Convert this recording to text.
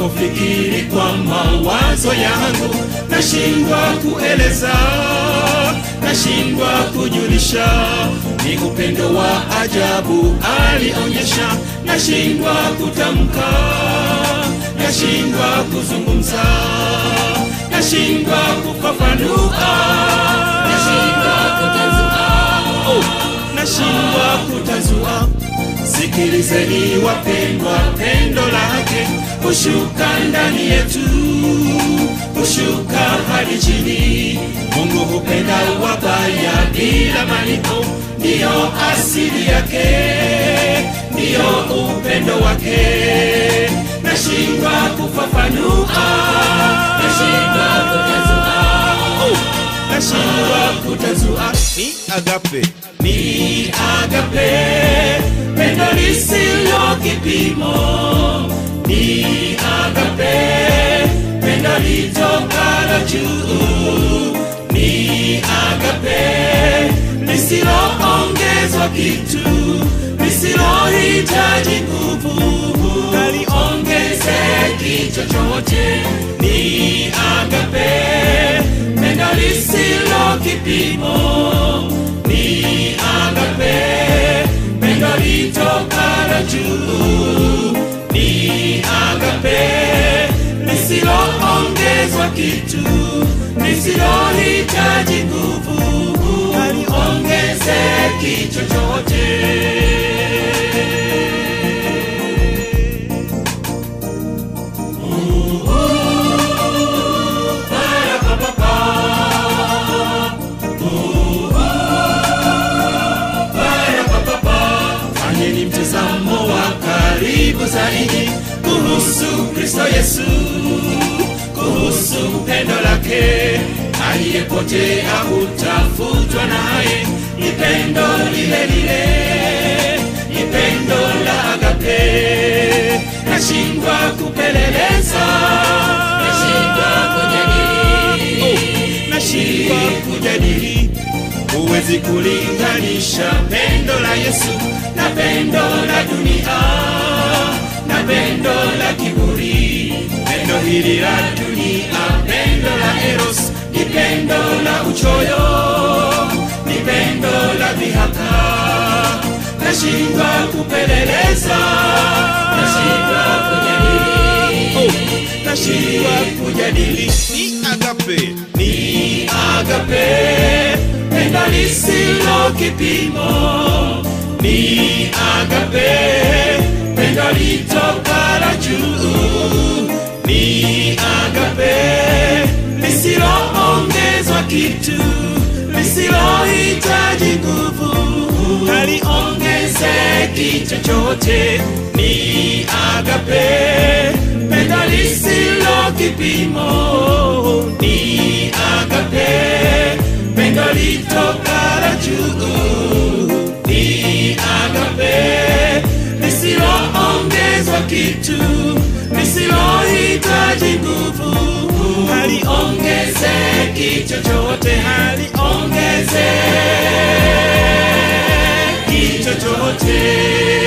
ninapofikiri kwa mawazo yangu nashindwa kueleza nashindwa kujulisha ni upendo wa ajabu alionyesha nashindwa kutamka nashindwa kuzungumza nashindwa kufafanua nashindwa kutazua oh, nashindwa kutazua sikilizeni wapendwa pendo lake hushuka ndani yetu hushuka hadi chini mungu hupenda wabaya bila malipo ndiyo asili yake ndiyo upendo wake nashindwa kufafanua nashindwa kutazua oh, nashindwa kutazua ni agape ni agape pendo lisilo kipimo ni agape pendo litokalo juu ni agape lisiloongezwa kitu lisilohitaji nguvu haliongezeki chochote ni agape pendo lisilo kipimo ni agape pendo litokalo juu ni agape lisiloongezwa kitu lisilohitaji nguvu haliongezeki chochote fanyeni mtazamo wa karibu zaidi kuhusu kristo yesu kuhusu pendo lake aliyepotea hutafutwa naye ni pendo lile lile ni pendo la agape nashindwa kupeleleza nashindwa kujadili oh, nashindwa kujadili huwezi kulinganisha pendo la yesu na pendo la dunia na pendo la kiburi pendo hili la dunia pendo la eros ni pendo la uchoyo ni pendo la dhihaka nashindwa kupeleleza nashindwa kujadili oh, nashindwa kujadili ni agape ni agape pendo lisilo kipimo ni agape pendo litokalo juu ni agape lisiloongezwa kitu lisilohitaji nguvu haliongezeki chochote ni agape pendo lisilo kipimo ni agape pendo litokalo juu ni agape lisiloongezwa kitu lisilohitaji nguvu haliongezeki chochote haliongezeki chochote